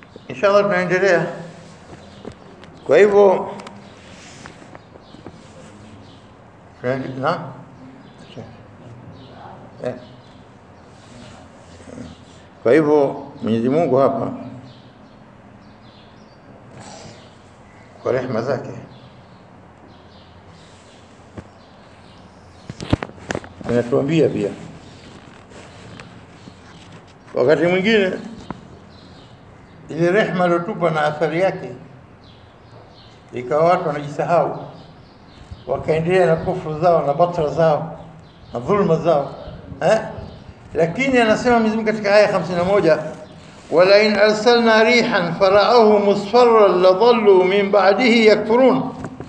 inshallah tunaendelea kwa hivyo na Eh. kwa hivyo Mwenyezi Mungu hapa kwa rehema zake anatuambia pia wakati mwingine ile rehema iliyotupa na athari yake ikawa watu wanajisahau wakaendelea na kufuru zao na batra zao na dhulma zao eh? lakini anasema Mwenyezi Mungu katika aya 51 wala in arsalna rihan faraahu musfarran ladhallu min ba'dihi yakfurun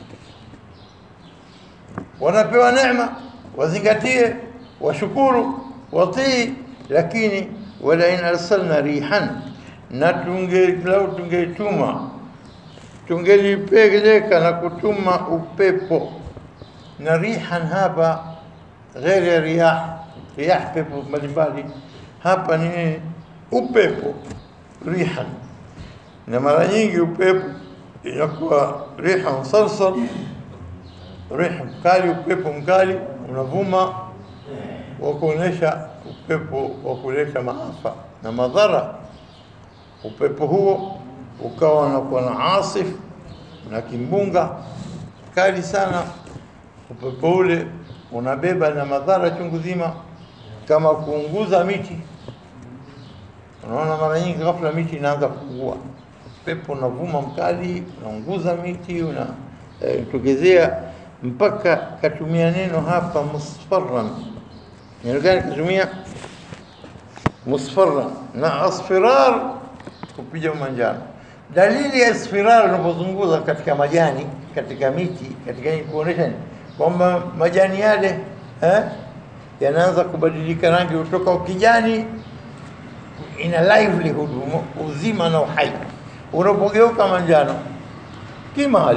wanapewa neema wazingatie washukuru watii lakini wala in arsalna rihan na tunge lau tungetuma tungelipeleka na kutuma upepo na rihan hapa ghairi ya riyah riyah pepo mbalimbali hapa ni upepo rihan na mara nyingi upepo inakuwa riha sarsar riha mkali upepo mkali unavuma wa kuonesha upepo wa kuleta maafa na madhara upepo huo ukawa unakuwa na asif na kimbunga kali sana upepo ule unabeba na madhara chungu zima kama kuunguza miti unaona mara nyingi ghafla miti inaanza kuungua pepo unavuma mkali unaunguza miti una eh, tokezea mpaka katumia neno hapa musfarran neno gani katumia musfarran na asfirar kupiga manjano dalili ya asfirar unapozunguza katika majani katika miti katika nini kuonesha ni kwamba majani yale eh, yanaanza kubadilika rangi kutoka ukijani ina livelihood uzima na uhai unapogeuka manjano kimali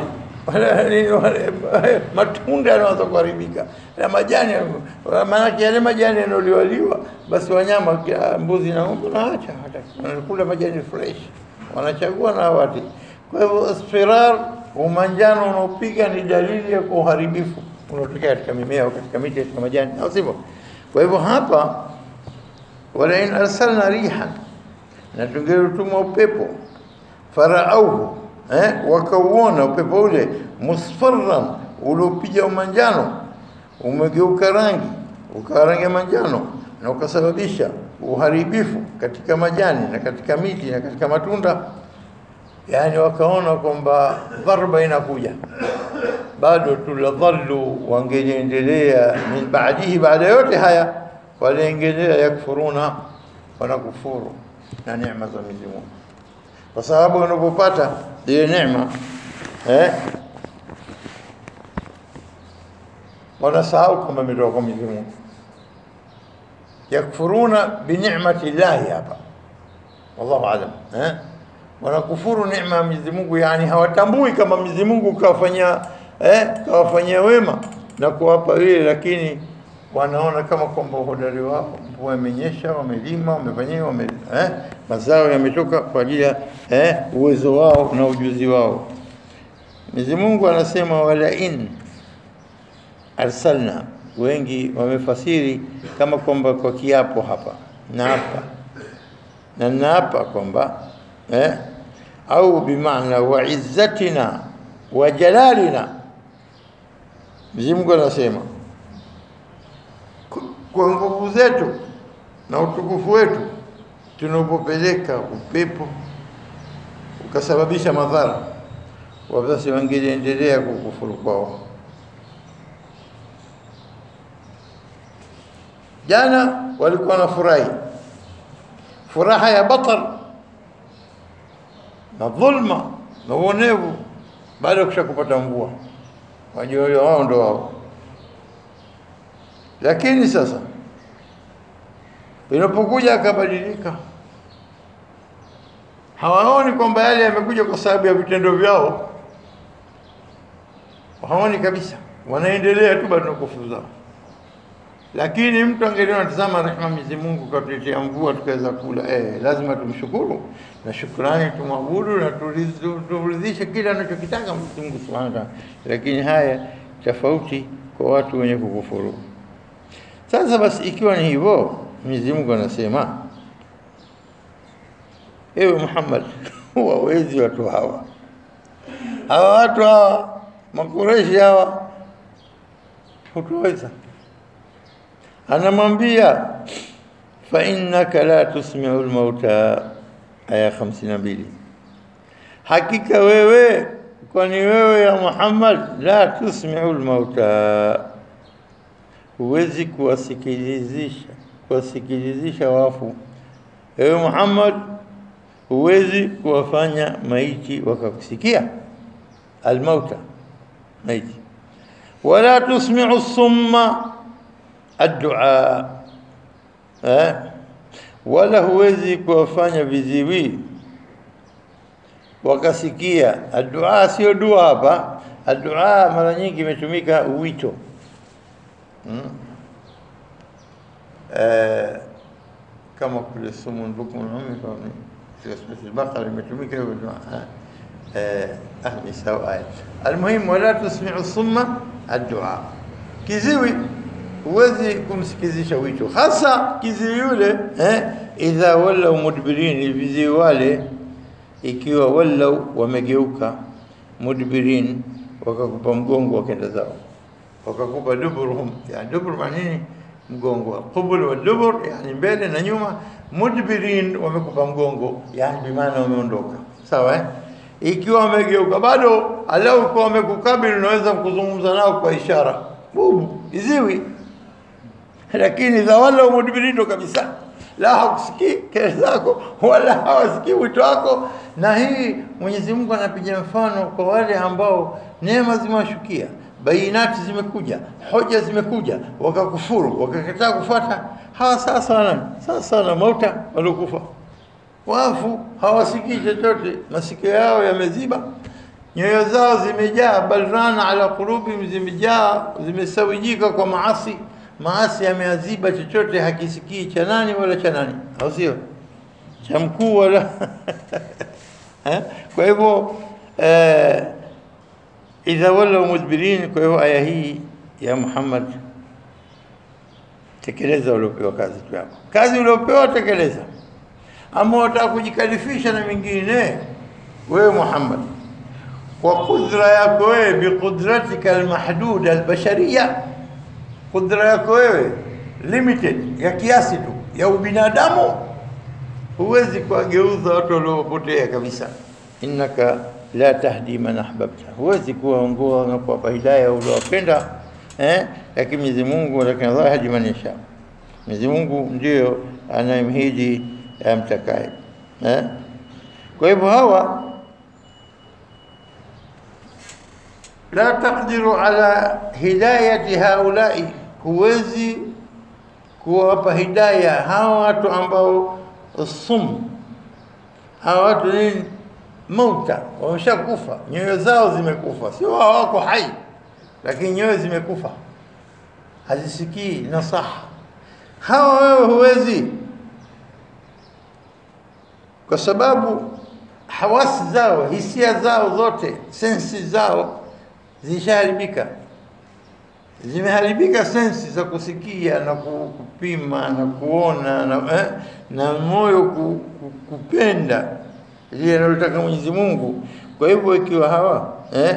matunda yanaanza kuharibika na majani maanake yale majani yanoliwaliwa basi wanyama mbuzi na ng'ombe naacha wanakula majani fresh wanachagua na wati kwa hivyo asfirar umanjano unaopiga ni dalili ya uharibifu unaotokea katika mimea au katika miti katika majani au sivyo kwa hivyo hapa wala in arsalna rihan na tungelituma upepo faraauhu eh, wakauona upepo ule musfarran uliopiga umanjano umegeuka rangi ukawa rangi ya manjano na ukasababisha uharibifu katika majani na katika miti na katika matunda yani wakaona kwamba dharba inakuja bado tuladhallu wangeliendelea min baadihi baada yote haya waliendelea yakfuruna wanakufuru na neema za Mwenyezi Mungu kwa sababu unapopata ile neema eh wanasahau kama imetoka kwa Mwenyezi Mungu yakfuruna bi ni'mati llahi hapa wallahu alam eh wanakufuru neema ya Mwenyezi Mungu yani hawatambui kama Mwenyezi Mungu kawafanyia eh kawafanyia wema na kuwapa vile lakini wanaona kama kwamba uhodari wao mvua imenyesha wamelima wamefanyia wame, eh, mazao yametoka kwa ajili ya eh, uwezo wao na ujuzi wao Mwenyezi Mungu anasema wala in arsalna wengi wamefasiri kama kwamba kwa kiapo hapa na hapa na naapa kwamba eh, au bimaana wa izzatina wa jalalina Mwenyezi Mungu anasema kwa nguvu zetu na utukufu wetu tunapopeleka upepo ukasababisha madhara wabasi wangeliendelea kukufuru kwao jana walikuwa na furahi furaha ya batar na dhulma na uonevu baada ya kusha kupata mvua wajua wao ndo wao lakini sasa inapokuja akabadilika hawaoni kwamba yale yamekuja kwa sababu ya vitendo vyao hawaoni kabisa wanaendelea tu bado na kufuru zao Lakini mtu angeliona, tazama rehema Mwenyezi Mungu katuletea mvua tukaweza kula, eh, lazima tumshukuru na shukrani tumwabudu na tuliz- turidhishe kile anachokitaka Mwenyezi Mungu Subhanahu wa Ta'ala. Lakini haya tofauti kwa watu wenye kukufuru. Sasa basi, ikiwa ni hivyo, Mwenyezi Mungu anasema ewe Muhammad, wawezi watu hawa hawa watu hawa Makureshi hawa hutoweza. Anamwambia fa innaka la tusmiu lmauta, aya 52 hakika wewe, kwani wewe ya Muhammad, la tusmiu lmauta, huwezi kuwasikilizisha kuwasikilizisha wafu. Ewe Muhammad, huwezi kuwafanya maiti wakakusikia almauta, maiti. Wala tusmiu summa addua, eh? wala huwezi kuwafanya viziwi wakasikia. Addua sio dua hapa. Addua mara nyingi imetumika wito hmm? eh, kama kule sumun bukmun ummi katika surati al-Baqara imetumika hiyo dua eh, ah, ni sawa aya. Almuhimu, wala tusmiu summa addua, kiziwi huwezi kumsikizisha wito, hasa kiziwi yule eh, idha wallau mudbirin, viziwi wale ikiwa wallau wamegeuka, mudbirin, wakakupa mgongo wakenda zao, wakakupa duburuhum, yani dubur maana nini? Mgongo. Qubul wa dubur, yani mbele na nyuma. Mudbirin, wamekupa mgongo, yani bimaana wameondoka. Sawa eh? Ikiwa wamegeuka bado, alau kwa wamekukabili, unaweza kuzungumza nao kwa ishara, bubu iziwi lakini idha wallau mudbirin ndo kabisa, la hakusikii kelele zako wala hawasikii wito wako. Na hii Mwenyezi Mungu anapiga mfano kwa wale ambao neema zimewashukia, bainati zimekuja, hoja zimekuja, wakakufuru, wakakataa kufuata. Hawa sawa sana sawa sana mauta waliokufa, wafu hawasikii chochote, masikio yao yameziba, nyoyo zao zimejaa, balrana ala qulubihim, zimejaa zimesawijika kwa maasi maasi yameaziba, chochote hakisikii cha nani wala cha nani, au sio? Cha mkuu wala eh? Kwa hivyo eh, idha wallau mudbirin. Kwa hivyo aya hii ya Muhammad, tekeleza uliopewa kazi tu yako, kazi uliopewa tekeleza. Ama wataka kujikalifisha na mingine, wewe Muhammad, kwa kudra yako wewe, biqudratika almahduda albashariya kudra yako wewe limited ya kiasi tu ya ubinadamu, huwezi kuwageuza watu waliopotea kabisa. innaka la tahdi man ahbabta, huwezi kuwaongoa na kuwapa hidayah uliowapenda eh? Lakini Mwenyezi Mungu, lakini Allah yahdi man yasha, Mwenyezi Mungu ndio anayemhidi amtakaye eh? Kwa hivyo hawa la taqdiru ala hidayati haulai, huwezi kuwapa hidaya hawa watu ambao sum, hawa watu nini, mauta, wameshakufa, nyoyo zao zimekufa, sio hawako hai, lakini nyoyo zimekufa, hazisikii nasaha. Hawa wewe huwezi, kwa sababu hawasi zao, hisia zao zote, sensi zao zishaharibika, zimeharibika sensi za kusikia na kupima na kuona na, eh, na moyo ku, ku, kupenda lile analotaka Mwenyezi Mungu. Kwa hivyo ikiwa hawa eh,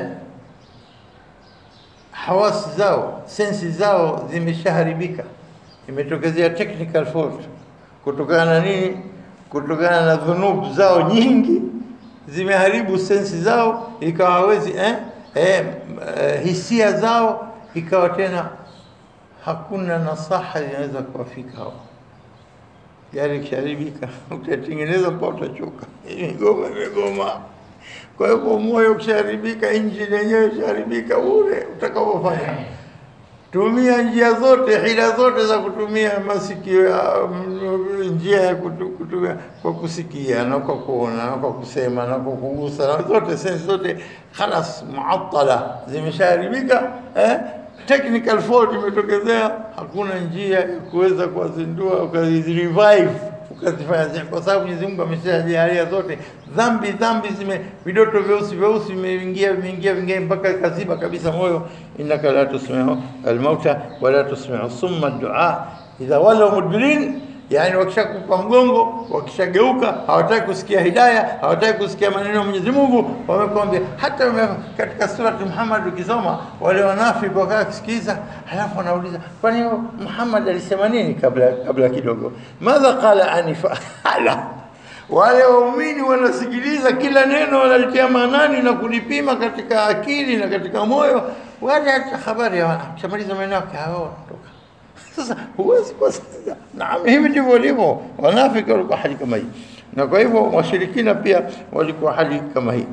hawasi zao sensi zao zimeshaharibika, imetokezea technical fault kutokana na nini? Kutokana na dhunubu zao nyingi zimeharibu sensi zao, ikawa hawezi eh, eh, eh, hisia zao ikawa tena hakuna nasaha inaweza kuwafika hao. Gari kisharibika, utatengeneza mpaka utachoka, imegoma imegoma. Kwa hivyo moyo ukisharibika, injini yenyewe isharibika, ule utakavyofanya tumia njia zote, hila zote za kutumia masikio, njia ya kutu, kutumia kwa kusikia na kwa kuona na kwa kusema na kwa kugusa na zote sensi zote, khalas muattala, zimeshaharibika eh? technical fault imetokezea, hakuna njia ya kuweza kuwazindua ukazirevive ukazifanya zile, kwa sababu Mwenyezi Mungu ameshajalia zote dhambi dhambi zime vidoto vyeusi vyeusi vimeingia vimeingia vingia mpaka kaziba kabisa moyo. innaka la tusmiu almauta wala tusmiu summa dua idha walau mudbirin Yani, wakishakupa mgongo, wakishageuka, hawataki kusikia hidaya, hawataki kusikia maneno ya Mwenyezi Mungu, wamekwambia. Hata ume, katika surati Muhammad ukisoma wale wanafiki wakaa kusikiza, halafu wanauliza kwani Muhammad alisema nini kabla kabla kidogo, madha qala anifa ala wale waumini wanasikiliza kila neno, wanalitia maanani na kulipima katika akili na katika moyo, wale hata habari kishamaliza maneno yake hao wanatoka sasa huwezi kuwasikiza. Naam, hivi ndivyo walivyo wanafiki, walikuwa hali kama hii, na kwa hivyo washirikina pia walikuwa hali kama hii.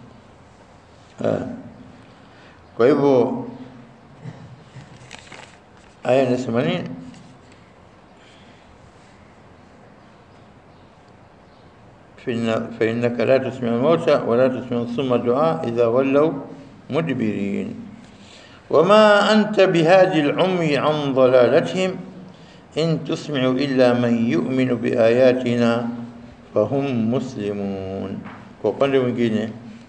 Kwa hivyo aya inasema nini? فإنك لا تسمع الموتى ولا تسمع الصم الدعاء إذا ولوا مدبرين وما أنت بهادي العمي عن ضلالتهم إن تسمع إلا من يؤمن بآياتنا فهم مسلمون kwa upande mwingine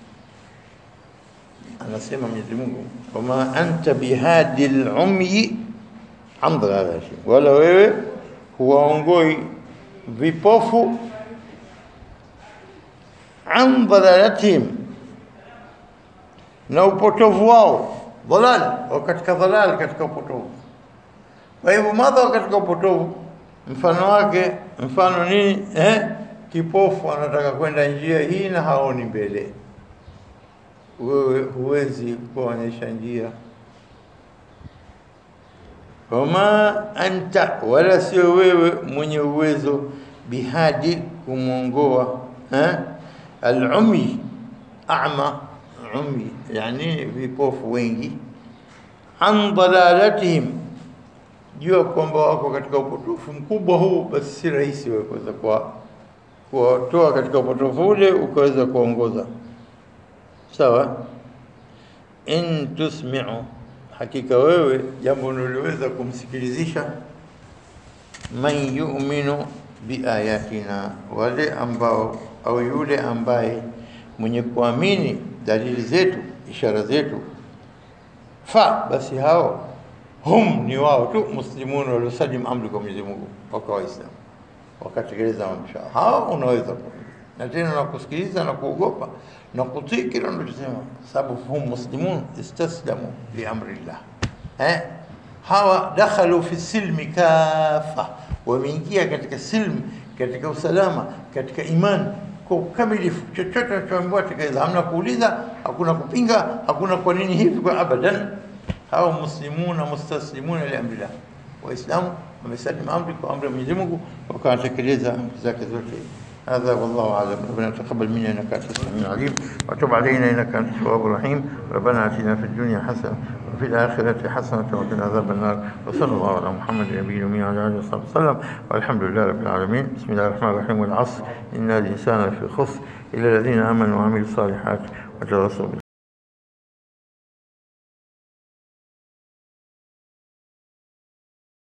anasema Mwenyezi Mungu wama anta bihadi lumyi an dhalalatihim, wala wewe huwaongoi vipofu an dhalalatihim, na upotovu wao dhalal wa katika dhalal, katika upotovu. Kwa hivyo madha katika upotovu, mfano wake mfano nini? Eh, kipofu anataka kwenda njia hii na haoni mbele, wewe huwezi kuonyesha njia. Wama anta, wala sio wewe mwenye uwezo bihadi, kumwongoa eh, alumi ama umi, yani vipofu wengi, an dalalatihim, jua kwamba wako katika upotofu mkubwa huu, basi si rahisi wewe kuweza kuwa kuwatoa katika upotofu ule ukaweza kuongoza. Sawa, in tusmi'u, hakika wewe jambo unaloweza kumsikilizisha, man yu'minu biayatina, wale ambao au yule ambaye mwenye kuamini dalili zetu, ishara zetu, fa basi hao hum ni wao tu muslimun waliosalim amri kwa Mwenyezi Mungu, wakawa Waislamu wakatekeleza mambo yao. Hao unaweza na tena na kusikiliza na kuogopa na kutii kile unachosema, sababu hum muslimun istaslamu li amrillah. Eh, hawa dakhalu fi silmi kafa, wameingia katika silm, katika usalama, katika imani kwa ukamilifu. Chochote anachoambiwa tekeleza, hamna kuuliza, hakuna kupinga, hakuna kwa nini hivi, kwa abadan. Hawa muslimuna mustaslimuna li amrillah, Waislamu wamesalimu amri kwa amri ya Mwenyezi Mungu, wakatekeleza amri zake zote. هذا والله اعلم ربنا تقبل منا انك انت السميع العليم وتب علينا انك انت التواب الرحيم ربنا اتنا في الدنيا حسنه وفي الاخره حسنه وقنا عذاب النار وصلى الله على محمد النبي الامي وعلى اله وصحبه وسلم والحمد لله رب العالمين بسم الله الرحمن الرحيم والعصر ان الانسان لفي خسر الا الذين امنوا وعملوا الصالحات وتواصوا